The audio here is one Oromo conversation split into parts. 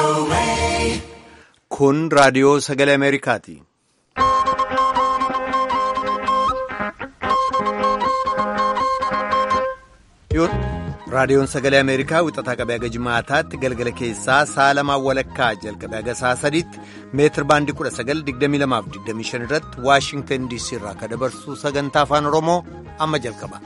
Kun raadiyoo sagalee Ameerikaati. Raadiyoon sagalee Ameerikaa wixataa qabee haga jimaataatti galgala keessaa sa'a lamaan walakkaa jalqabee haga sa'a sadiitti meetir baandii 1922-25 irratti Waashingtan DC irraa akka dabarsu sagantaa afaan Oromoo amma jalqaba.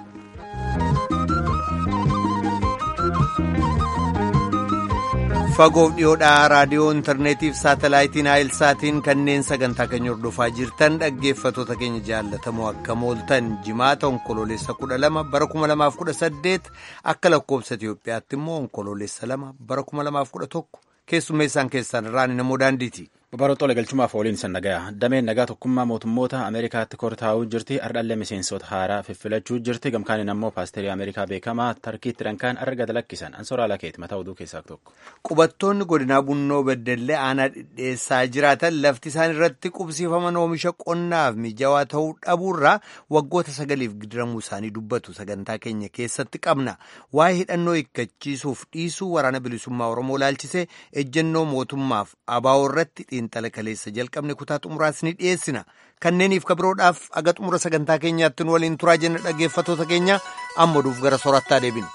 Fagoof dhiyoodhaa raadiyoo intarneetiif saatalaayitiin saatiin kanneen sagantaa keenya hordofaa jirtan dhaggeeffatoota keenya jaallatamoo akka mooltan jimaata onkoloolessa 12 bara 2018 akka lakkoobsa Itiyoophiyaatti immoo onkoloolessa 2 bara 2011 keessummeessaan keessan irraan namoo daandiiti. Babaroottolee galchumaaf ooliin san nagaya dameen nagaa tokkummaa mootummoota Ameerikaatti kortaa'uu jirti ardhallee miseensota haaraa fiffilachuu jirti gamkaaniin ammoo paasterii Ameerikaa beekamaa tarkiitti dhankaan arga dalakkisan ansoraa lakeeti mataa oduu keessaa tokko. Qubattoonni godinaa bunnoo beddellee aanaa dhidheessaa jiraatan lafti isaan irratti qubsiifaman oomisha qonnaaf mijawaa ta'uu dhabuurraa waggoota sagaliif gidiramuu isaanii dubbatu sagantaa keenya keessatti qabna waa'ee hidhannoo hiikkachiisuuf dhiisuu waraana bilisummaa Oromoo laalchisee ejjennoo mootummaaf abaa'oo irratti xiinxala kaleessa jalqabne kutaa xumuraas ni dhiyeessina kanneeniif kabiroodhaaf aga xumura sagantaa keenyaatti nu waliin turaa jenna dhaggeeffatoota keenya amma duuf gara soorattaa deebinu.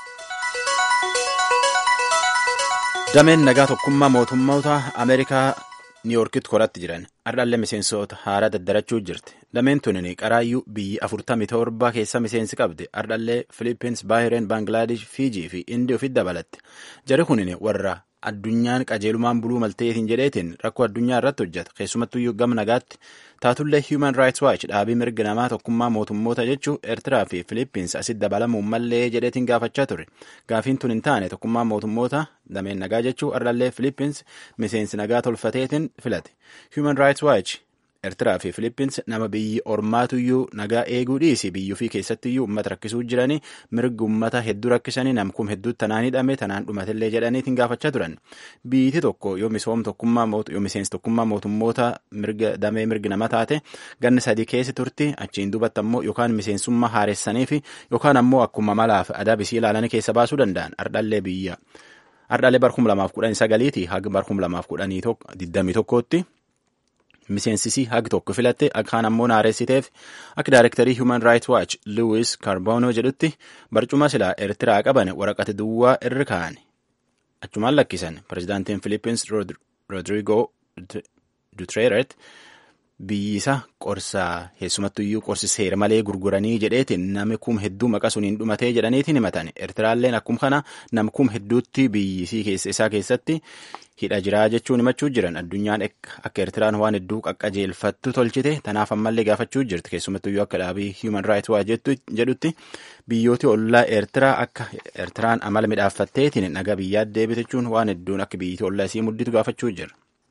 dameen nagaa tokkummaa mootummoota ameerikaa niiyorkitti koratti jiran ardhallee miseensota haaraa daddarachuu jirti dameen tunin qaraayyuu biyyi afurtamii torba keessa miseensi qabdi ardhallee filippins baahireen baangilaadesh fiijii fi indii ofitti dabalatti jari kunin warra addunyaan qajeelumaan buluu malteetiin jedheetiin rakkoo addunyaa irratti hojjeta keessumattuyyuu gama nagaatti taatullee human rights watch dhaabii mirga namaa tokkummaa mootummoota jechuu eertiraa fi filippins asitti dabalamuun mallee jedheetiin gaafachaa ture gaafiin tun hin taane tokkummaa mootummoota dameen nagaa jechuu ardhallee filippins miseensi nagaa tolfateetiin filate human rights watch eertiraa fi filippins nama biyyi ormaatuyyuu nagaa eeguu dhiisi biyyuu fi keessattiyyuu uummata rakkisuu jiranii mirgi uummata hedduu rakkisanii namkum hedduutti tanaan hidhame tanaan dhumatillee jedhaniitiin gaafachaa turan biyyiti tokko yoo misoom tokkummaa yoo miseensi tokkummaa mootummoota mirga damee mirgi nama taate ganni sadii keessa turti achiin duubatti ammoo yookaan miseensummaa haaressanii fi yookaan ammoo akkuma malaaf adabisii ilaalanii keessa baasuu danda'an ardhallee biyya ardhallee barkum lamaaf kudhanii sagaliiti haga barkum lamaaf kudhanii digdamii tokkootti. miseensisii hagi tokko filatte akkaan ammoo naaressiteef akka daayirektarii human rights watch lewis kaarboono jedhutti barcuma silaa eertiraa qaban waraqata duwwaa irra kaa'an achumaan lakkisan pirezidaantiin filippins rodrigo dutreeret biyyisa qorsaa keessumattuyyuu qorsi seera malee gurguranii jedheetiin nami kum hedduu maqa suniin dhumatee jedhaniitiin himatan eertiraalleen akkum kana nam kum hedduutti biyyisii keessa isaa keessatti hidha jiraa jechuun himachuu jiran addunyaan akka eertiraan waan hedduu qaqqajeelfattu tolchite tanaaf ammallee gaafachuu jirti keessumattuyyuu akka dhaabii human rights watch jedhutti biyyooti ollaa eertiraa akka eertiraan amala midhaaffatteetiin nagaa biyyaa deebite jechuun waan hedduun akka biyyiti ollaa isii mudditu gaafachuu jira.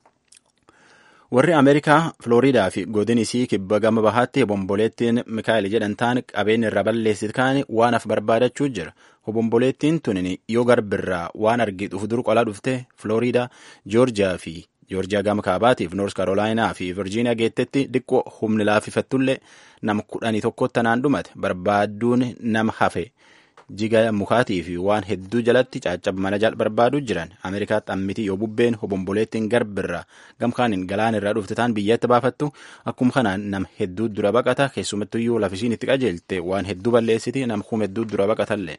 warri ameerikaa filooriidaa fi godin isii kibba gama bahaatti obomboleettiin mikaa'el jedhantaan qabeen irra balleessit kaani waan af barbaadachuu jira obomboleettiin tunin yoo garbirraa waan argituuf dur qolaa dhufte filooriidaa joorjiyaa fi joorjiyaa gama kaabaatiif noors karoolaayinaa fi virjiiniyaa geettetti diqqoo humni laaffifattullee nam kudhanii tokkotti tanaan dhumate barbaadduun nama hafe jiga mukaatii fi waan hedduu jalatti caccaba mana jala barbaaduu jiran ameerikaatti ammiti yoo bubbeen obomboleettiin garbirraa gamkaaniin galaan irraa dhufte taan biyyatti baafattu akkuma kanaan nam hedduu dura baqata keessumattuyyuu lafisiin itti qajeelte waan hedduu balleessiti nam kum hedduu dura baqatallee.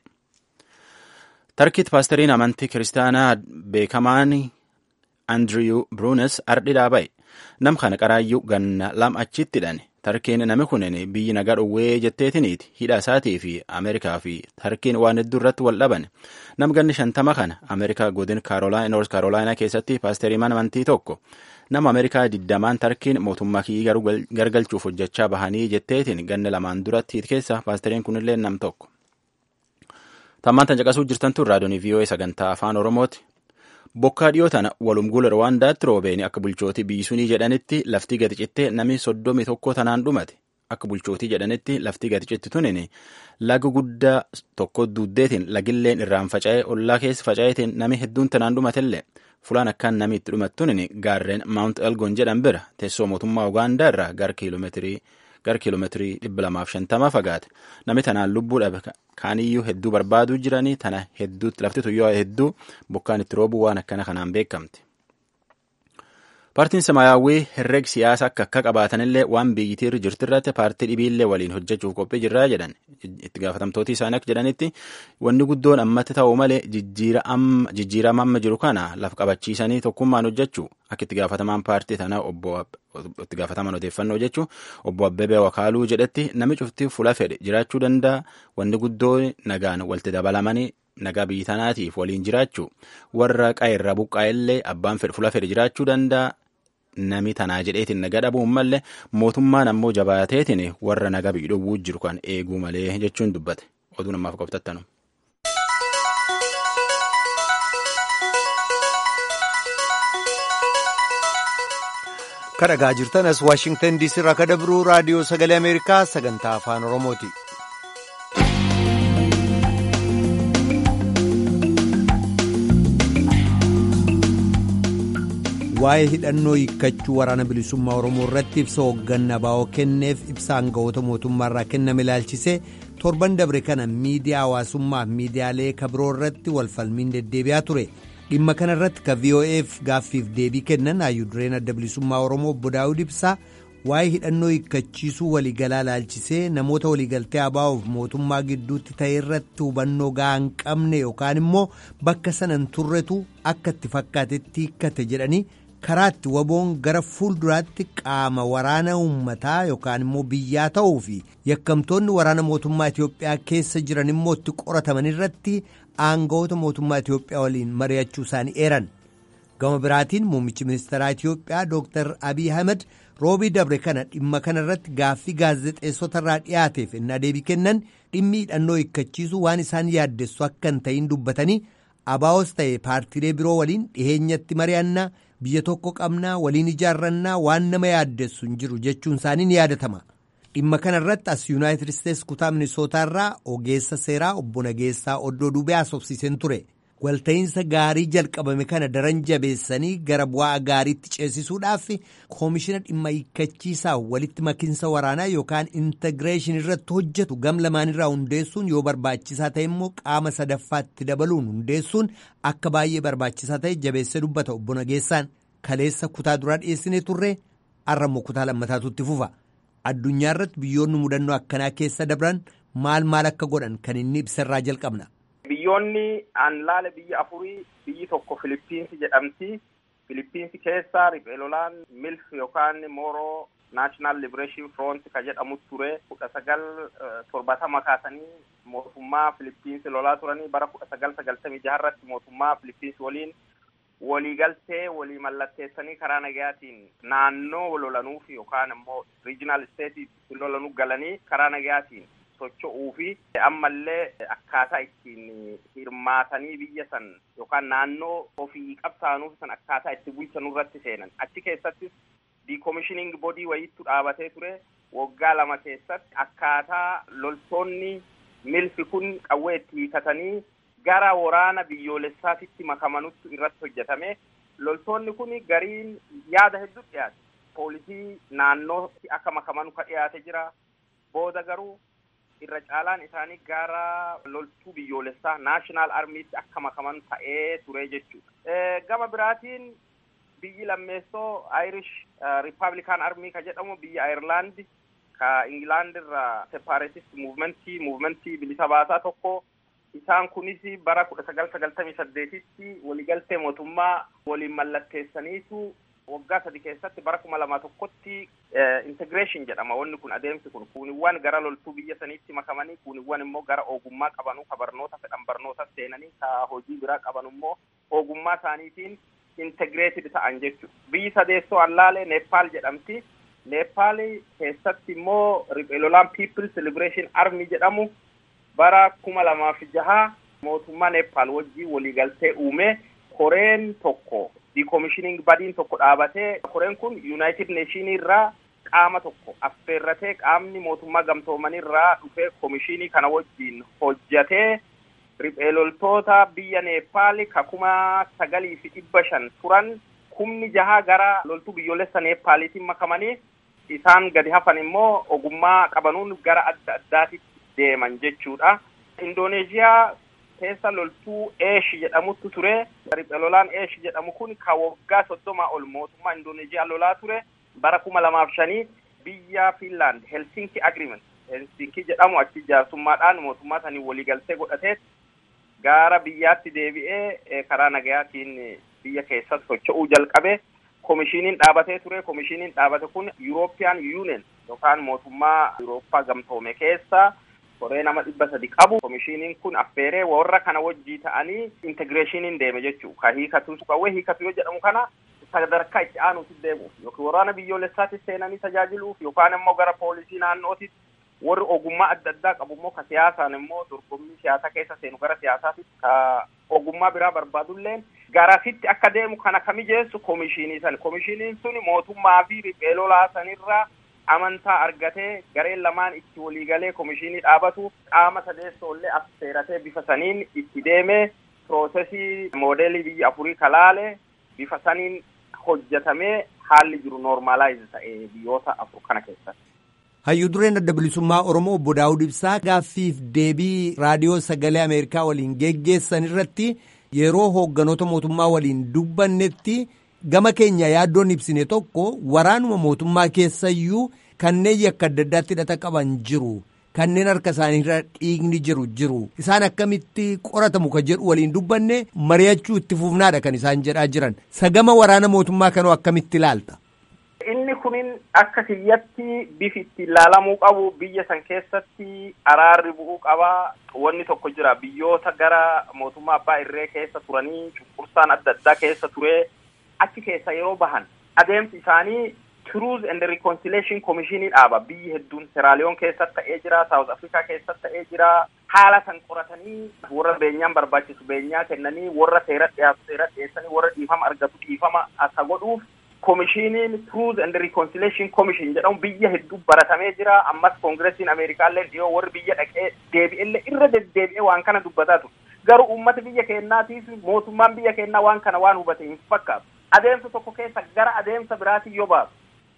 tarkiit paasteriin amantii kiristaanaa beekamaan andriyu bruunes ardhidhaa ba'e nam kana qaraayyuu ganna lam achitti hidhane tarkiin nami kunin biyyi nagaa dhowwee jetteetiniiti hidha isaatii fi ameerikaa fi tarkiin waan hedduu irratti wal dhaban nam ganni shantama kana ameerikaa godin noors kaarolaayinaa keessatti paasterii mana amantii tokko nama ameerikaa diddamaan tarkiin mootummaa kiyyi garuu gargalchuuf hojjechaa bahanii jetteetiin ganna lamaan duratti keessa paasteriin kunillee nam tokko. tammaan tan caqasuu jirtantu raadiyoonii vii'oo'ee sagantaa afaan oromooti. bokkaa dhiyoo tana walumgula rwaandaatti roobeen akka bulchootii biyyisunii jedhanitti lafti gadi cittee namni soddomii tokko tanaan dhumate akka bulchootii jedhanitti lafti gadi citti tunin laga guddaa tokko duuddeetiin lagilleen irraan faca'ee ollaa keessa faca'eetiin nami hedduun tanaan dhumatellee fulaan akkaan namni itti dhumattunin gaarreen maawunt elgon jedhan bira teessoo mootummaa ugaandaa irraa gara kiiloomeetirii gara kiiloomeetirii dhibba lamaaf shantama fagaate namni tanaan lubbuu dhabe kaaniyyuu hedduu barbaaduu jiranii tana hedduutti lafti tuyyoo hedduu bokkaan itti roobuu waan akkana kanaan beekamte. Paartiin Samaayyaawwii herreg siyaasa akka akka qabaatanillee waan biyyittiirra jirtirratti paartii dhibiillee waliin hojjechuuf qophii jirraa jedhan itti gaafatamtooti isaanii akka jedhanitti wanni guddoon ammatti ta'u malee jijjiirama amma jiru kana lafa qabachiisanii tokkummaan hojjechuu akka itti gaafatamaan paartii tanaa obbo itti gaafataman odeeffannoo jechuun obbo Abbebee Wakaaluu jedhetti namni cufti fula fedhe jiraachuu danda'a wanni guddoon nagaan walitti dabalamanii nagaa biyyi tanaatiif waliin jiraachuu warra qa'eerra buqqaa'ellee abbaan fedhe fula fedhe jiraachuu danda'a. Nami tanaa jedheetiin naga dhabuun malee mootummaan ammoo jabaateetiin warra naga biyyi dhowwuu jiru kan eeguu malee jechuun dubbate oduu namaaf qoftattanu. kadhagaa jirtan as waashingtan diisii irraa kan dabruu raadiyoo sagalee ameerikaa sagantaa afaan oromooti. waa'ee hidhannoo hiikkachuu waraana bilisummaa oromoo irratti ibsa hoogganaa baa'oo kenneef ibsa aangawoota mootummaa irraa kenname ilaalchisee torban dabre kana miidiyaa hawaasummaa fi miidiyaalee kabiroo irratti walfalmiin deddeebi'aa ture dhimma kana irratti ka vo'eef gaaffiif deebii kennan hayyudureen adda bilisummaa oromoo obbo daawud ibsaa waa'ee hidhannoo hiikkachiisuu waliigalaa ilaalchisee namoota waliigaltee abaa'uuf mootummaa gidduutti ta'e irratti hubannoo ga'aa hin qabne yookaan immoo bakka sanan turretu akka itti fakkaatetti hiikkate jedhanii karaatti waboon gara fuulduraatti qaama waraana uummataa yookaan immoo biyyaa ta'uu fi yakkamtoonni waraana mootummaa Itoophiyaa keessa jiran immoo itti qorataman irratti aangawoota mootummaa Itoophiyaa waliin mari'achuu isaanii eeran. Gama biraatiin muummichi ministeeraa Itoophiyaa Dr. Abiy Ahmed roobii dabre kana dhimma kana irratti gaaffii gaazexeessota irraa dhiyaateef innaa deebii kennan dhimmi hidhannoo hiikkachiisuu waan isaan yaaddessu akka hin ta'in dubbatanii abaa'os ta'e paartiilee biroo waliin dhiheenyatti mari'annaa biyya tokko qabnaa waliin ijaarrannaa waan nama yaaddessu hin jiru jechuun isaanii ni yaadatama. dhimma kana irratti as yuunaayitid isteetsi kutaa minisootaa irraa ogeessa seeraa obbo Nageessaa Oddoo Dubee haasofsiiseen ture. walta'iinsa gaarii jalqabame kana daran jabeessanii gara bu'aa gaariitti ceesisuudhaaf koomishina dhimma hiikkachiisaa walitti makinsa waraanaa yookaan intigireeshin irratti hojjetu gam lamaanirraa hundeessuun yoo barbaachisaa ta'e immoo qaama sadaffaatti dabaluun hundeessuun akka baay'ee barbaachisaa ta'e jabeessee dubbata obbo Nageessaan kaleessa kutaa duraa dhiyeessinee turre har'ammoo kutaa lammataatutti fufa addunyaa irratti biyyoonni mudannoo akkanaa keessa dabran maal maal akka godhan kan inni ibsarraa jalqabna. Biyyoonni aan laale biyya afurii biyyi tokko Filiippiinsi jedhamti. Filiippiinsi keessa riphee lolaan milf yookaan mooroo naashinaal libereeshin front ka jedhamu ture kudha sagal torbatama kaasanii mootummaa Filiippiinsi lolaa turanii bara kudha sagal sagaltamii jaharratti mootummaa Filiippiinsi waliin waliigaltee walii mallatteessanii karaa nagayaatiin naannoo lolanuuf yookaan immoo riijinaal isteetii lolanuu galanii karaa nagayaatiin socho'uu fi ammallee akkaataa ittiin hirmaatanii biyya san yookaan naannoo ofii qabsaanuuf san akkaataa itti bulchanuu irratti seenan achi keessattis diikomishining bodii wayiitu dhaabatee ture waggaa lama keessatti akkaataa loltoonni milfi kun qawwee itti hiikatanii gara waraana biyyoolessaatitti makamanutti irratti hojjetame loltoonni kun gariin yaada hedduu dhiyaate poolisii naannootti akka makamanu ka dhiyaate jira booda garuu irra caalaan isaanii gara loltuu biyyoolessaa naashinaal armiitti akka makaman ta'ee ture jechuudha. Gama biraatiin biyyi lammeessoo Irish Republican Army ka jedhamu biyya Ayirlaand ka Ingilaand irraa separatist muuvimentii muuvimentii bilisa baasaa tokko isaan kunis bara kudha sagal sagaltamii saddeetitti waliigaltee mootummaa waliin mallatteessaniitu waggaa sadi keessatti bara kuma lama tokkotti integration jedhama wanni kun adeemsi kun kuuniwwan gara loltuu biyya saniitti makamanii kuuniwwan immoo gara ogummaa qabanuu ka barnoota fedhan barnoota seenanii ka hojii biraa qaban immoo ogummaa isaaniitiin integreeted ta'an jechuudha. Biyyi sadeessoo allaalee Neepaal jedhamti. Neepaal keessatti immoo riphee lolaan People's Liberation Army jedhamu bara kuma lamaaf jaha mootummaa Neepaal wajjin waliigaltee uume koreen tokko diikomishining badiin tokko dhaabatee koreen kun yuunaayitid neeshinii irraa qaama tokko affeerratee qaamni mootummaa gamtoomanii irraa dhufee komishinii kana wajjin hojjatee riphee loltoota biyya neepaal ka kuma sagalii fi dhibba shan turan kumni jaha gara loltuu biyyoolessa neepaaliitiin makamanii isaan gadi hafan immoo ogummaa qabanuun gara adda addaatitti deeman jechuudha. Indooneeziyaa keessa loltuu eesh jedhamutu ture riphee lolaan eesh jedhamu kun ka waggaa soddomaa ol mootummaa indooneeziyaa lolaa ture bara kuma lamaaf shanii biyya Finland Helsinki Agreement Helsinki jedhamu achi jaarsummaadhaan mootummaa sanii waliigaltee godhatee gara biyyaatti deebi'ee karaa nagayaatiin biyya keessatti socho'uu jalqabe. Komishiniin dhaabatee ture. Komishiniin dhaabate kun European Union yookaan mootummaa Yurooppaa gamtoome keessa koree nama dhibba sadi qabu. Komishiniin kun affeeree warra kana wajjii ta'anii integreeshiniin deeme jechuu ka hiikatu qawwee hiikatu yoo jedhamu kana sadarkaa itti aanuutti deemuuf yookiin waraana biyyoolessaatti seenanii tajaajiluuf yookaan immoo gara poolisii naannootti warri ogummaa adda addaa qabu immoo ka siyaasaan immoo dorgommii siyaasaa keessa seenu gara siyaasaatti ka ogummaa biraa barbaadulleen garasitti akka deemu kana ka mijeessu komishinii san komishiniin sun mootummaa fi riphee lolaa sanirraa amantaa argatee gareen lamaan itti waliigalee komishinii dhaabatu qaama sadeessoollee affeeratee bifa saniin itti deemee piroosesii moodeelii biyya afurii kalaale bifa saniin hojjetamee haalli jiru noormaalaayiz ta'e biyyoota afur kana keessatti. Hayyuu dureen adda bilisummaa Oromoo obbo Daawud Ibsaa gaaffiif deebii raadiyoo sagalee Ameerikaa waliin geggeessan irratti yeroo hoogganoota mootummaa waliin dubbannetti gama keenya yaaddoon ibsine tokko waraanuma mootummaa keessayyuu kanneen yakka adda addaatti hidhata qaban jiru. Kanneen harka isaaniirra dhiigni jiru jiru isaan akkamitti qoratamu ka jedhu waliin dubbanne mari'achuu itti fufnaadha kan isaan jedhaa jiran sagama waraana mootummaa kanoo akkamitti ilaalta. Inni kunin akka kiyyatti bifi itti ilaalamuu qabu biyya san keessatti araarri bu'uu qaba. Wanni tokko jira biyyoota gara mootummaa abbaa irree keessa turanii cunqursaan adda addaa keessa ture achi keessa yeroo bahan adeemsi isaanii Truth and Reconciliation Commissionii dhaaba biyyi hedduun Seraaliyoon keessatti ta'ee jira South Africa keessatti ta'ee jira haala san qoratanii warra beenyaan barbaachisu beenyaa kennanii warra seera dhiyaatu seera dhiyeessanii warra dhiifama argatu dhiifama akka godhuuf komishiniin Truth and Reconciliation Commission jedhamu biyya hedduu baratamee jira ammas koongiresiin Ameerikaallee dhiyoo warri biyya dhaqee deebi'ellee irra deddeebi'ee waan kana dubbataa ture garuu uummata biyya keenyaatiif mootummaan biyya keenyaa waan kana waan hubate hin fakkaatu adeemsa tokko keessa gara adeemsa biraatiin yoo baasu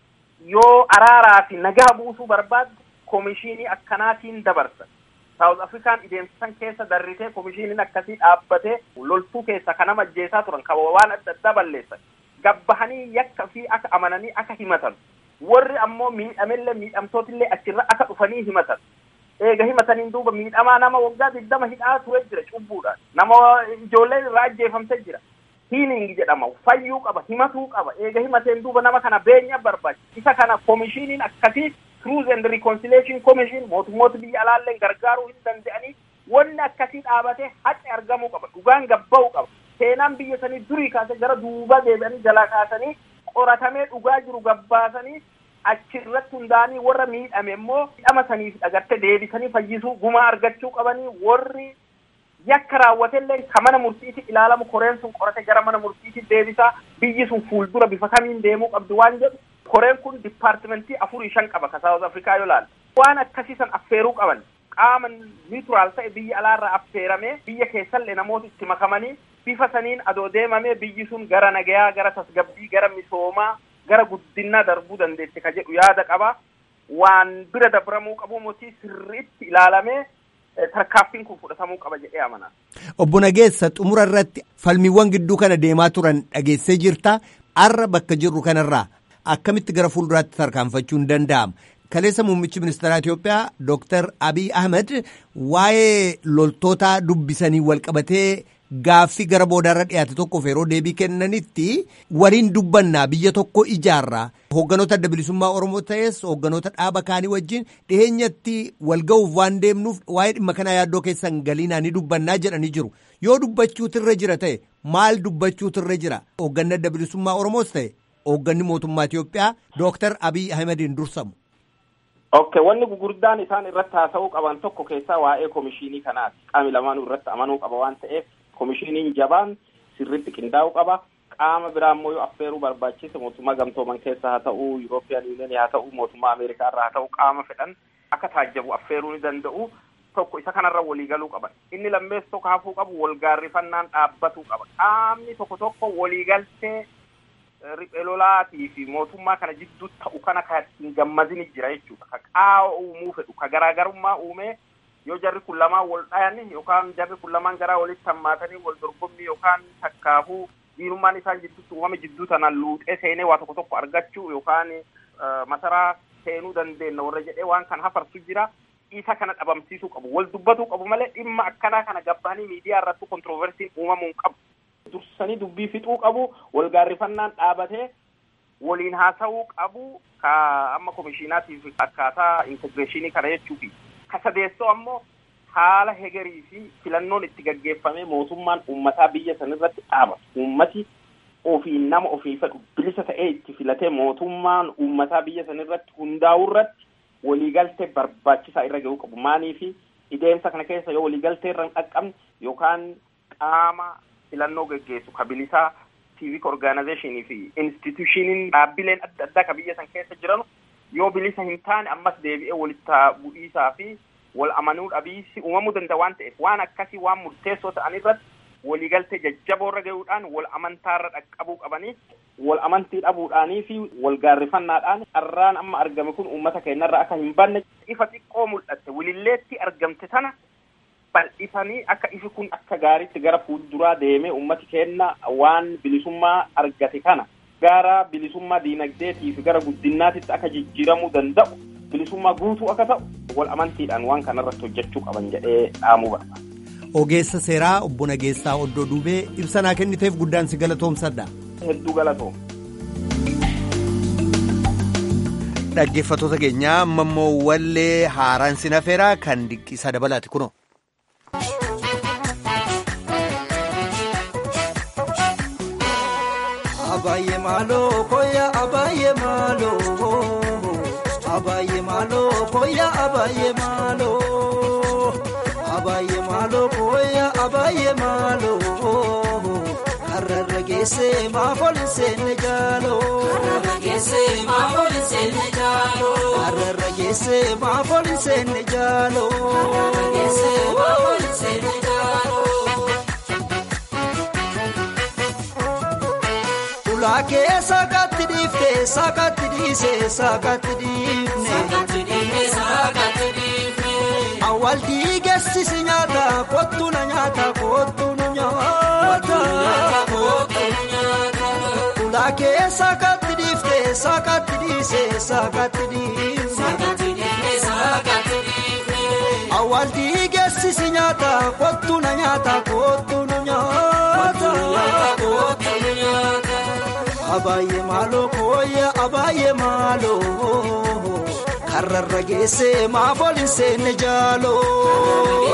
yoo araaraa fi nagaa buusuu barbaaddu komishinii akkanaatiin dabarsa. Saawuz Afrikaan adeemsisan keessa darritee komishiniin akkasii dhaabbatee loltuu keessa kan nama ajjeesaa turan kan waan adda addaa balleessan. Gabbahanii yakka fi akka amananii akka himatan. Warri ammoo miidhamellee miidhamtootillee achirra akka dhufanii himatan. Eega himataniin duuba miidhamaa nama waggaa digdama hidhaa ture jira cubbuudhaan. Nama ijoolleen irraa ajjeefamte jira. hiiling jedhama fayyuu qaba himatuu qaba eega himateen duuba nama kana beenya barbaachisa isa kana komishiniin akkasii truth and reconciliation commission mootummoota biyya alaalleen gargaaruu hin danda'anii wanni akkasii dhaabate haqa argamuu qaba dhugaan gabba'uu qaba seenaan biyya sanii durii kaase gara duuba deebi'anii jalaa kaasanii qoratamee dhugaa jiru gabbaasanii achirratti hundaanii warra miidhame immoo miidhama saniif dhagatte deebisanii fayyisuu gumaa argachuu qabanii warri yakka raawwatellee ka mana murtiitti ilaalamu koreen sun qorate gara mana murtiitti deebisaa biyyi sun fuuldura bifa kamiin deemuu qabdi waan jedhu koreen kun dipaartimentii afurii shan qaba ka saawuz afrikaa yoo laalle waan akkasiisan affeeruu qaban qaama niuturaal ta'e biyya alaarraa affeeramee biyya keessallee namoota itti makamanii bifa saniin adoo deemamee biyyi sun gara nagayaa gara tasgabbii gara misoomaa gara guddinaa darbuu dandeesse ka jedhu yaada qaba waan bira dabramuu qabu mootii sirriitti ilaalamee tarkaaffiin kun fudhatamuu qaba jedhee amana. Obbo Nageessa xumura irratti falmiiwwan gidduu kana deemaa turan dhageessee jirta. Har'a bakka jirru kanarraa akkamitti gara fuulduraatti tarkaanfachuun danda'ama. Kaleessa muummichi ministeeraa Itoophiyaa Dooktar Abiy Ahmed waa'ee loltoota dubbisanii walqabatee gaaffii gara boodaarra dhiyaate tokkoof yeroo deebii kennanitti waliin dubbannaa biyya tokko ijaarraa hoogganoota adda bilisummaa Oromoo ta'es hoogganoota dhaaba kaanii wajjin dhiheenyatti walga'uuf waan deemnuuf waa'ee dhimma kanaa yaaddoo keessan galiinaa ni dubbannaa jedhanii jiru. Yoo dubbachuutirra jira ta'e maal dubbachuutirra jira hoogganni adda bilisummaa Oromoos ta'e hoogganni mootummaa Itoophiyaa Dooktar Abiy Ahmediin dursamu. Ok, wanni gurguddaan isaan irratti haasa'uu qaban tokko keessaa waa'ee komishinii kanaati. Qaami lamaanuu irratti amanuu qaba waan ta'eef komishiniin jabaan sirritti qindaa'uu qaba. Qaama biraa immoo yoo affeeruu barbaachise mootummaa gamtooman keessa haa ta'u, Yurooppiyaan Yuuniyanii haa ta'u, mootummaa Ameerikaa irraa haa ta'u, qaama fedhan akka taajjabu affeeruu ni danda'u. Tokko isa kanarra waliigaluu qaban. Inni lammeessu tokko hafuu qabu walgaarrifannaan dhaabbatuu qaba. Qaamni tokko tokko waliigaltee riphee lolaatii fi mootummaa kana jidduu ta'u kana kan hin gammadin jira jechuudha. Ka qaawa uumuu fedhu, ka garaagarummaa uumee yoo jarri kun lamaan wal dhayan yookaan jarri kun lamaan garaa walitti hammaatanii wal dorgommii yookaan takkaafuu diinummaan isaan jidduutti uumame jidduu tanaan luuxee seenee waa tokko tokko argachuu yookaan masaraa seenuu dandeenya warra jedhee waan kana hafarsu jira. isa kana dhabamsiisuu qabu wal dubbatuu qabu malee dhimma akkanaa kana gabbahanii miidiyaa irratti kontroversiin uumamuu qabu. dursanii dubbii fixuu qabu wal gaarrifannaan dhaabatee waliin haasa'uu qabu ka amma komishiinaatiif akkaataa integreeshinii kana jechuufi ka sadeessoo ammoo haala hegerii fi filannoon itti gaggeeffamee mootummaan uummataa biyya san irratti dhaabatu uummati ofiin nama ofii fedhu bilisa ta'ee itti filatee mootummaan uummataa biyya san irratti hundaa'uu irratti waliigaltee barbaachisaa irra ga'uu qabu maanii fi ideemsa kana keessa yoo waliigaltee irra hin dhaqqabne yookaan qaama filannoo geggeessu ka bilisaa civic organizationii fi institutioniin dhaabbileen adda addaa ka biyya san keessa jiran yoo bilisa hin taane ammas deebi'ee walitti bu'iisaa fi wal amanuu dhabiisi uumamuu danda'a waan ta'eef waan akkasii waan murteessoo ta'an irratti waliigaltee jajjaboo irra ga'uudhaan wal amantaarra dhaqqabuu qabanii wal amantii dhabuudhaanii fi wal gaarrifannaadhaan carraan amma argame kun uummata keenyarra akka hin banne ifa xiqqoo mul'atte wililleetti argamte tana bal'isanii akka ifi kun akka gaariitti gara fuulduraa deemee uummati keenya waan bilisummaa argate kana gara bilisummaa diinagdeetii fi gara guddinaatitti akka jijjiiramuu danda'u bilisummaa guutuu akka ta'u wal amantiidhaan waan kanarratti hojjechuu qaban jedhee dhaamuu barbaada. Ogeessa seeraa obbo Nageessaa Oddoo Duubee ibsa naa kenniteef guddaan si galatoomsadha. Hedduu galatoom. Dhaggeeffattoota keenyaa amma immoo wallee haaraan sinafeeraa kan dinqisaa dabalaati kunoo. Abaayyee maaloo koyaa abaayyee maaloo abaayyee maaloo koyaa abaayyee maaloo abaayyee maaloo koyaa abaayyee maaloo karrarra geessee maafooli seenne jaaloo karrarra geessee maafooli seenne jaaloo karrarra geessee maafooli seenne jaaloo karrarra geessee maafooli seenne jaaloo. Ulaakee saakatti dhiiftee saakatti dhiisee saakatti dhiifne. Awwaal dhiigeessisi nyaata kottu na nyaata kottu nu nyaata. Ulaakee saakatti dhiiftee saakatti dhiisee saakatti dhiifne. Awwaal dhiigeessisi nyaata kottu na nyaata kottu nu nyaata. Abaayyee maaloo kooyya abaayyee maaloo karrarra geessee maafooli seenne jaaloo.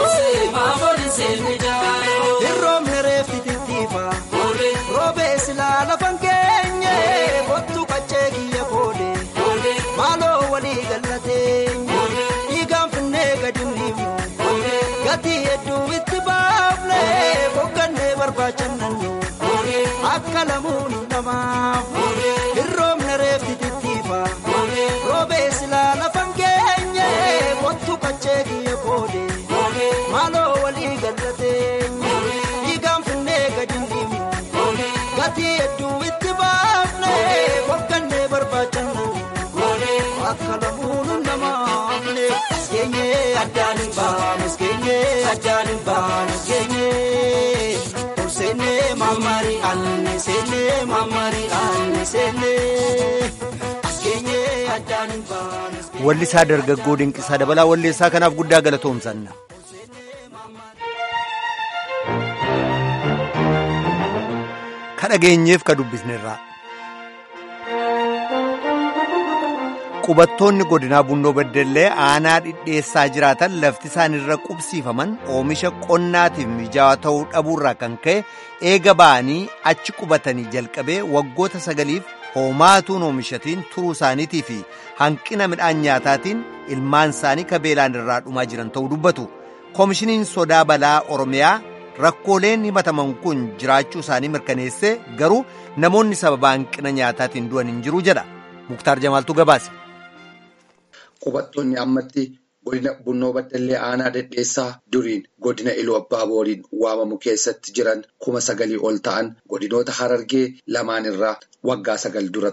Hirroomni reeffi tittiifa roobee silaa lafan keenye kottu qaccee kiyya koode maaloo walii gallateenye dhiigaan finnee gadi niimu gatii hedduu itti baafne boqqannee barbaachannannu. Akka lamuun namaaf hirroomna reefti tittiifa roobee silaa lafan keenye kottu qaccee kiyya koode maaloo walii gallateenye dhiigaan finnee gadi ndiimu gatii hedduu itti baafne boqqannee barbaachannu akka lamuun namaafne keenye addaan hin baanu keenye addaan hin baanu keenye. Seenne mamari anne seenne mamari anne seenne keenye addaan hin baane. Wallisaa dargaggoo dinqisaa dabalaa walleessaa kanaaf guddaa galatoomsanna. Ka dhageenyeef ka dubbisnerraa. Qubattoonni godinaa Bunnoo Beddellee aanaa dhidheessaa jiraatan lafti isaan irra qubsiifaman oomisha qonnaatiif mijaawaa ta'uu dhabuurraa kan ka'e eega ba'anii achi qubatanii jalqabee waggoota sagaliif hoomaatuun oomishatiin turuu isaaniitii fi hanqina midhaan nyaataatiin ilmaan isaanii ka beelaan irraa dhumaa jiran ta'uu dubbatu. Koomishiniin sodaa balaa Oromiyaa rakkooleen himataman kun jiraachuu isaanii mirkaneessee garuu namoonni sababa hanqina nyaataatiin du'an hin jiru jedha. Muktaar Jamaaltu gabaase. Qubattoonni ammatti godina Bunnoo Baddallee aanaa dhedheessaa duriin godina Iluu Abbaa Booriin waamamu keessatti jiran kuma sagalii ol ta'an godinoota Harargee lamaan irraa waggaa sagal dura ture.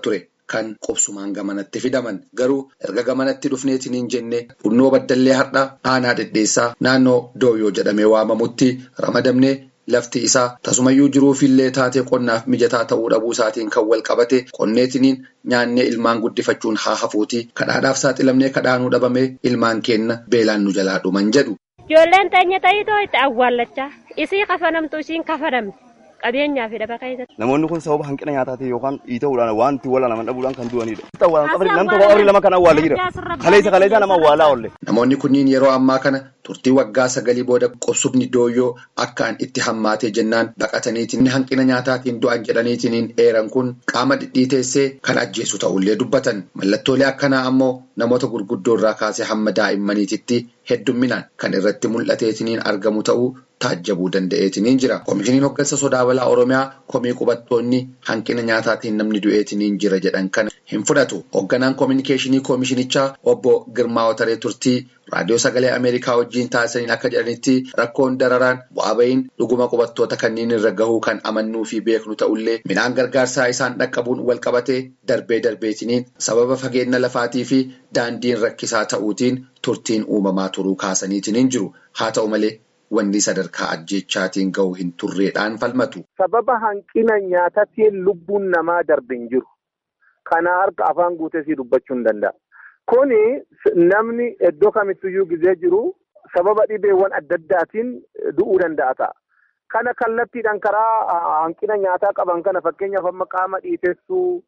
kan qubsumaan gamanatti fidaman garuu erga gamanatti dhufneetiniin jenne bunnoo baddallee har'a aanaa dhedheessaa naannoo dooyoo jedhamee waamamutti ramadamne lafti isaa tasumayyuu jiruufillee taatee qonnaaf mijataa ta'uu dhabuu isaatiin kan wal qabate qonneetiniin nyaannee ilmaan guddifachuun haa hafuuti kadhaadhaaf saaxilamnee kadhaanuu dhabamee ilmaan keenna beelaan nu jalaa dhuman jedhu. Ijoolleen teenya ta'itoo itti awwaallachaa isii kafanamtu isiin kafanamte. qabeenyaa fi dhaba keessatti. Namoonni kun sababa hanqina nyaataatiin yookaan dhiita'uudhaan waan itti walaanaman dhabuudhaan kan du'anidha. Namni tokko qabrii lama kan awwaalee jira. Kaleessa kaleessa nama awwaalaa oolle. Namoonni kunniin yeroo ammaa kana turtii waggaa sagalii booda qubsubni dooyyoo akkaan itti hammaatee jennaan baqataniitiin hanqina nyaataatiin du'an jedhaniitiin eeran kun qaama dhidhiiteessee kan ajjeesu ta'ullee dubbatan. Mallattoolee akkanaa ammoo namoota gurguddoo irraa kaasee hamma daa'immaniititti heddumminaan kan irratti mul'ateetiniin argamu ta'uu taajjabuu danda'eetiniin jira. Koomishiniin hoggansa sodaa balaa Oromiyaa komii qubattoonni hanqina nyaataatiin namni du'eetiniin jira jedhan kana hin fudhatu. Hogganaan koominikeeshinii koomishinichaa obbo Girmaa Otaree Turtii raadiyoo sagalee Ameerikaa wajjin taasisaniin akka jedhanitti rakkoon dararaan bu'aa bahiin dhuguma qubattoota kanneen irra gahuu kan amannuu fi beeknu ta'ullee midhaan gargaarsaa isaan dhaqqabuun wal qabatee darbee darbeetiniin sababa fageenya lafaatii fi daandiin rakkisaa ta'uutiin turtiin uumamaa turuu kaasaniitiin jiru. Haa ta'u malee wanni sadarkaa ajjechaatiin gahu hin turreedhaan falmatu. Sababa hanqina nyaataatiin lubbuun namaa darbe hin jiru. Kana harka afaan guutee si dubbachuu hin danda'a. Kuni namni iddoo kamittiyyuu gizee jiru sababa dhibeewwan adda addaatiin du'uu danda'a ta'a. Kana kallattiidhaan karaa hanqina nyaataa qaban kana fakkeenyaaf amma qaama dhiitessuu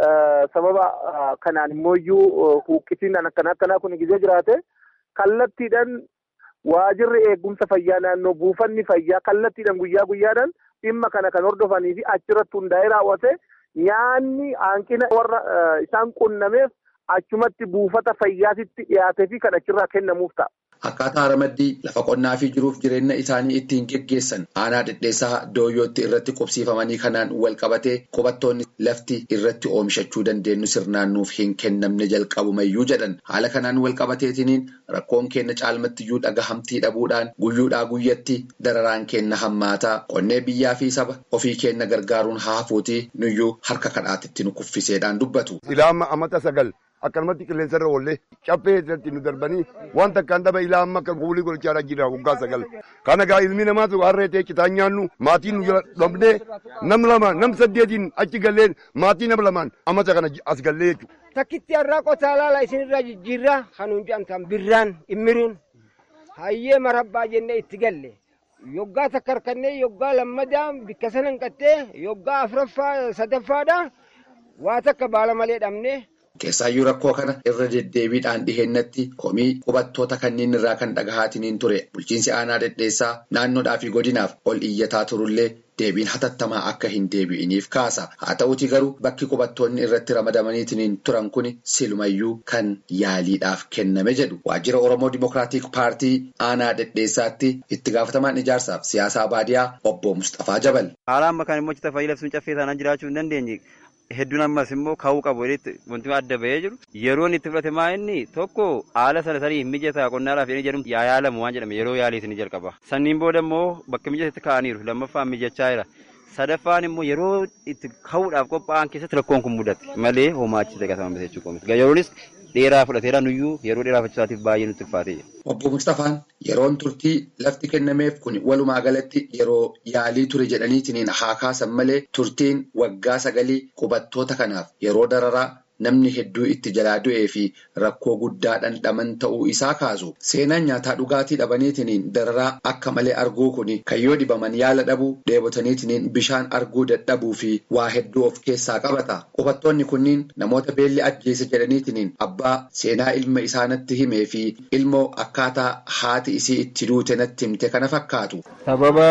sababa kanaan immoo huuqqisiin akkana akkanaa kun gizee jiraate kallattiidhaan waajirri eegumsa fayyaa naannoo buufanni fayyaa kallattiidhaan guyyaa guyyaadhaan dhimma kana kan hordofanii fi achirratti hundaa'ee raawwate nyaanni hanqina warra isaan qunnameef achumatti buufata fayyaatitti dhiyaatee fi kan achirraa kennamuuf ta'a. Akkaataa ramaddii lafa qonnaa fi jiruuf jireenya isaanii ittiin geggeessan aanaa dhedheessaa dooyyootti irratti qubsiifamanii kanaan wal qabatee qubattoonni lafti irratti oomishachuu dandeenyu sirnaannuuf hin kennamne jalqabumayyuu jedhan haala kanaan wal qabateetiniin rakkoon kenna caalmattiyyuu dhagahamtii dhabuudhaan guyyuudhaa guyyatti dararaan kenna hammaataa qonnee biyyaa fi saba ofii kenna gargaaruun haafuutii nuyyuu harka kadhaatitti nu kuffiseedhaan dubbatu. Ilaama amata sagal. akkanumatti qilleensa irra oollee caffee irratti nu darbanii waan takkaan dhaba ilaa amma akka kuulii golchaadha jira waggaa sagal. Kana gaa ilmi namaatu harree ta'e citaan nyaannu maatiin nu jala dhabnee nam lama nam saddeetiin achi gallee maatii nama lamaan amata kana as gallee jechuudha. Takkitti har'aa qotaa laala isinirraa jijjiirraa kanuun jedhamtan birraan dhimmiruun hayyee marabbaa jennee itti galle. Yoggaa takka harkannee yoggaa lammadaa bikka sana hanqattee yoggaa afuraffaa sadaffaadha waa takka baala malee dhabnee Keessaayyuu rakkoo kana irra deddeebiidhaan dhihennatti komii qubattoota kanneen irraa kan dhagahaatiniin ture bulchiinsi aanaa dhedheessaa naannoodhaa fi godinaaf ol iyyataa turullee deebiin hatattamaa akka hin deebi'iniif kaasa. Haa ta'uuti garuu bakki qubattoonni irratti ramadamaniitiin turan kun silumayyuu kan yaaliidhaaf kenname jedhu. Waajjira Oromoo Dimookiraatik Paartii aanaa dhedheessaatti itti gaafatamaan ijaarsaaf siyaasaa baadiyaa obbo Mustafaa Jabal. Haala amma kan immoo cita fayyii labsuun caffee taanaan jiraachuu hin dandeenye. hedduun ammas immoo ka'uu qabu wanti adda bahee jiru yeroon itti fudhate maa inni tokko haala sana sanii hin mijataa qonnaadhaaf jedhanii jedhamu yaa yaalamu waan jedhame yeroo yaalii ni jalqaba sanniin booda immoo bakka mijatetti ka'aniiru lammaffaan mijachaa jira sadaffaan immoo yeroo itti ka'uudhaaf qophaa'an keessatti rakkoon kun mudate malee homaachisa qasama jechuu qoomiti yeroonis dheeraa fudhateera nuyyuu yeroo dheerafachisaatiif baay'ee nutti ulfaatee jira. Obbo Mustafaan yeroon turtii lafti kennameef kun walumaa galatti yeroo yaalii ture jedhaniitiin haa kaasan malee turtiin waggaa sagalii qubattoota kanaaf yeroo dararaa namni hedduu itti jalaa du'ee fi rakkoo guddaa dhandhaman ta'uu isaa kaasu. Seenaan nyaataa dhugaatii dhabaniitiin dararaa akka malee arguu kun kan yoo dhibaman yaala dhabuu dheebotaniitiin bishaan arguu dadhabuu fi waa hedduu of keessaa qabata. Qubattoonni kunniin namoota beelli ajjeese jedhaniitiin abbaa seenaa ilma isaanitti himee fi ilmoo akkaataa haati isii itti duute natti himte kana fakkaatu. Sababa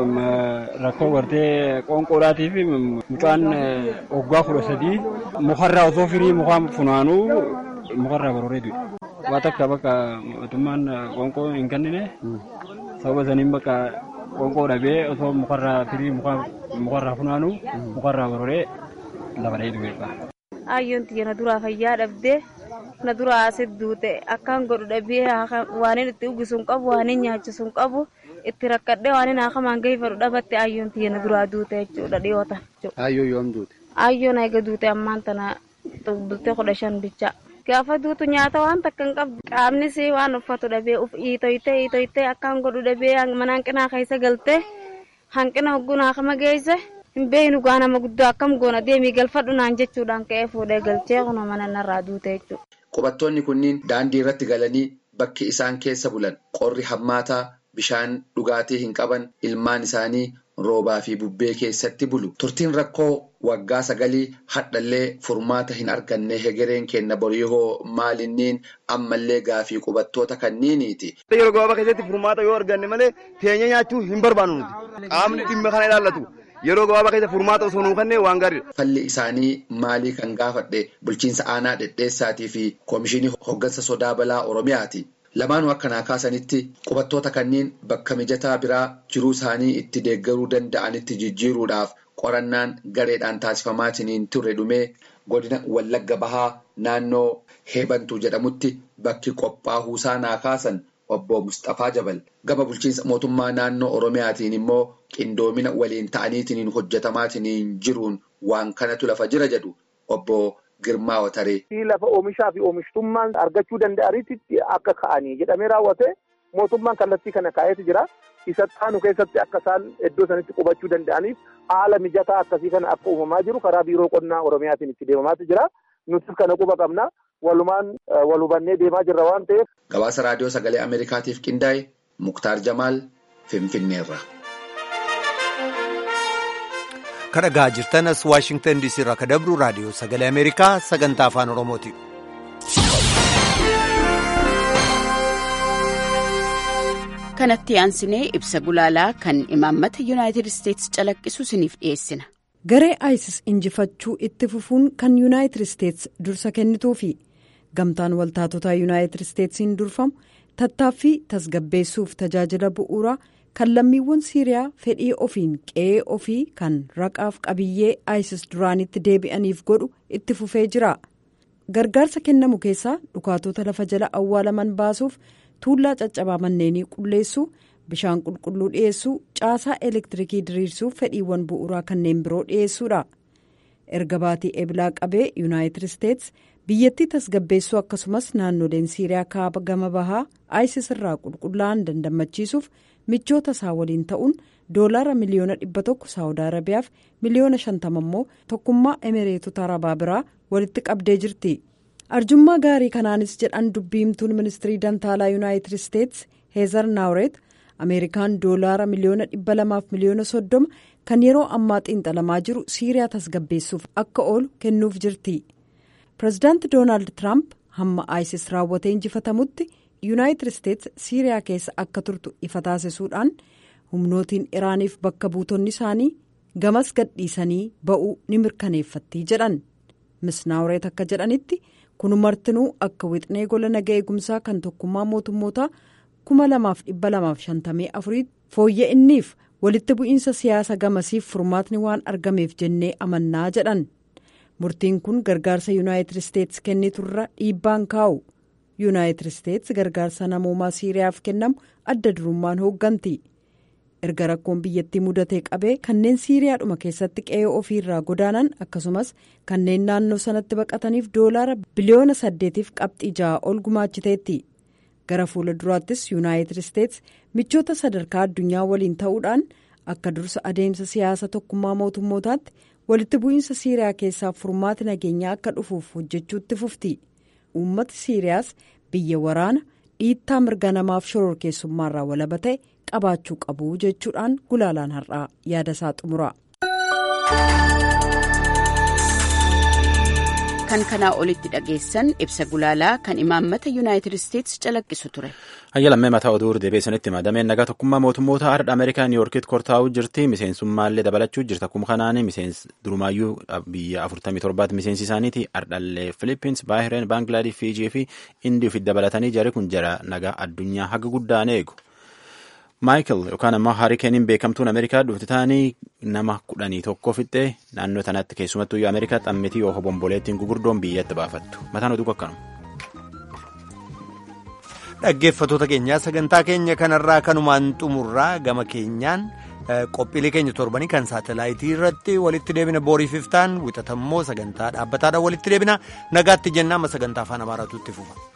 rakkoo gartee qoonqoodhaatii fi mucaan waggaa kudha sadii mukarraa osoo firii mukaa funaanuu mukarraa barooree du'e. Waa takka bakka mootummaan qoonqoo hin kennine sababa saniin bakka qoonqoo dhabee osoo mukarraa firii mukarraa funaanuu mukarraa barooree lafa dha'ee du'e. Ayyoon tiyya na duraa fayyaa dhabdee na duraa asit duute akkaan godhu dhabee waan itti uwwisu hin qabu waan nyaachisu hin qabu itti rakkadhee waan akamaan gahiifadhu dhabatte ayyoon tiyya na duraa duute jechuudha dhiyoota. Ayyoo yoom duute? Ayyoon eega duute ammaan tana bultee kudha shan bicha. Gaafa duutu nyaata waan takka hin qabdu qaamnis waan uffatu dhabee uf iitoytee iitoytee akkaan godhu dhabee mana hanqinaa keessa galtee hanqina hoggunaa kama geesse hin beeknu gaa nama guddoo akkam goona deemii galfadhu naan jechuudhaan ka'ee fuudhee galchee kunoo mana narraa duute jechuudha. Qubattoonni kunniin daandii irratti galanii bakki isaan keessa bulan qorri hammaataa bishaan dhugaatii hin qaban ilmaan isaanii roobaa fi bubbee keessatti bulu. Turtiin rakkoo waggaa sagalii hadhallee furmaata hin arganne hegereen kenna borii hoo maalinniin ammallee gaafii qubattoota kanniiniiti. Yeroo gabaabaa keessatti furmaata yoo arganne malee teenya nyaachuu hin barbaannu nuti. Qaamni dhimma kana ilaallatu. Yeroo gabaabaa keessa furmaata osoo nuu kennee waan gaariidha. Falli isaanii maalii kan gaafadhe bulchiinsa aanaa dhedheessaatii fi koomishinii hoggansa sodaa balaa Oromiyaati. Lamaanuu akkanaa kaasanitti qubattoota kanneen bakka mijataa biraa jiruu isaanii itti deeggaruu danda'anitti jijjiiruudhaaf qorannaan gareedhaan taasifamaatiin turre dhumee godina Wallagga Bahaa naannoo Heebantuu jedhamutti bakki qophaa'uu isaa kaasan obbo Mustafaa Jabal gama bulchiinsa mootummaa naannoo Oromiyaatiin immoo qindoomina waliin ta'aniitiin hojjetamaatiin jiruun waan kanatu lafa jira jedhu obbo Girmaa Wataree. Lafa oomishaa fi oomishtummaan argachuu danda'anitti akka ka'anii jedhamee raawwate mootummaan kallattii kana kaa'eetu jira. Isa taanu keessatti akka isaan iddoo sanitti qubachuu danda'aniif haala mijataa akkasii kana akka uumamaa jiru karaa biiroo qonnaa Oromiyaatiin itti deemamaatu jira. Nutis kana quba qabna. Walumaan wal hubannee deemaa jirra waan ta'eef. Gabaasa raadiyoo sagalee Ameerikaatiif qindaa'e Muktaar Jamaal Finfinneerra. kadhagaa jirtanas waashingtan diisii irraa ka dabru raadiyoo sagalee ameerikaa sagantaa afaan oromooti. kanatti aansinee ibsa gulaalaa kan imaammata yuunaayitid isteetsi calaqqisu isiniif dhiyeessina. garee isis injifachuu itti fufuun kan yuunaayitid isteetsi dursa kennituu fi gamtaan waltaatotaa yuunaayitid isteetsiin durfamu tattaaffii tasgabbeessuuf tajaajila bu'uuraa. kan lammiiwwan siiriyaa fedhii ofiin qe'ee ofii kan raqaaf qabiyyee isis duraanitti deebi'aniif godhu itti fufee jira gargaarsa kennamu keessaa dhukaatota lafa jala awwaalaman baasuuf tuullaa caccabaa manneenii qulleessuu bishaan qulqulluu dhiyeessuu caasaa elektiriikii diriirsuuf fedhiiwwan bu'uuraa kanneen biroo dhiyeessuudha erga baatii eblaa qabee yuunaayitid isteets biyyattii tasgabbeessuu akkasumas naannoleen siiriyaa kaaba gama bahaa isis irraa qulqullaa'an dandamachiisuuf. michoota isaa waliin ta'uun doolaara miliyoona dhibba tokko saawud arabiyaaf miliyoona shantama immoo tokkummaa emireetota arabaa biraa walitti qabdee jirti arjummaa gaarii kanaanis jedhan dubbiimtuun ministirii dantaalaa yuunaayitid isteets heezar naawret ameerikaan doolaara miliyoona dhibba lamaaf miliyoona soddoma kan yeroo ammaa xiinxalamaa jiru siiriyaa tasgabbeessuuf akka oolu kennuuf jirti pireezidaanti doonaald tiraamp hamma isis raawwatee injifatamutti. yuunaayitid isteets siiriyaa keessa akka turtu ifa taasisuudhaan humnootiin iraaniif bakka buutonni isaanii gamas gadhiisanii ba'uu ni mirkaneeffatti jedhan misnaawureet akka jedhanitti kun martinuu akka wixnee gola naga eegumsaa kan tokkummaa mootummootaa kuma lamaaf dhibba lamaaf shantamii afurii fooyya'inniif walitti bu'iinsa siyaasa gamasiif furmaatni waan argameef jennee amannaa jedhan murtiin kun gargaarsa yuunaayitid isteets kenniturra dhiibbaan kaa'u. yuunaayitid isteets gargaarsa namoomaa siiriyaaf kennamu adda durummaan hoogganti erga rakkoon biyyattii mudatee qabee kanneen siiriyaadhuma keessatti qe'ee ofiirraa godaanan akkasumas kanneen naannoo sanatti baqataniif doolaara biliyoona saddeetiif qabxii ja'a ol gumaachiteetti gara fuula duraattis yuunaayitid isteets michoota sadarkaa addunyaa waliin ta'uudhaan akka dursa adeemsa siyaasa tokkummaa mootummootaatti walitti bu'iinsa siiriyaa keessaa furmaati nageenyaa akka dhufuuf hojjechuutti fufti. uummata siiriyaas biyya waraana dhiittaa mirga namaaf shororkeessummaarraa walaba ta'e qabaachuu qabu jechuudhaan gulaalaan har'aa yaada isaa xumura. kan kanaa olitti dhageessan ibsa gulaalaa kan imaammata yuunaayitid isteetsi calaqqisu ture. Hayyalammee mataa oduu deebiisanitti madameen nagaa tokkummaa mootummoota ardha Ameerikaa Niiyorkitti kortaa'uu jirti. Miseensummaallee dabalachuu jirta. Akkuma kanaan miseensi durumaayyuu biyya 47 miseensi isaaniiti. Ardhallee Filippins, Baahireen, Baangilaadesh, Fiijii fi Indii ofitti dabalatanii jari kun jara nagaa addunyaa haga guddaan eegu. Maayikel yookaan ammoo haarikeeniin beekamtuun Ameerikaa dhufti taanii nama kudhanii tokko fixxee naannoo sanatti keessumattuu yoo Ameerikaa xammitii yoo hobomboleettiin gugurdoon biyyatti baafattu. Mataan oduu akkanuma. Dhaggeeffattoota keenyaa sagantaa keenya kanarraa kanumaan xumurraa gama keenyaan qophiilee keenya torbanii kan saatalaayitii irratti walitti deebina boorii fiftaan wixatammoo sagantaa dhaabbataadhaan walitti deebina nagaatti jennaa amma sagantaa afaan amaaraatu itti fufa.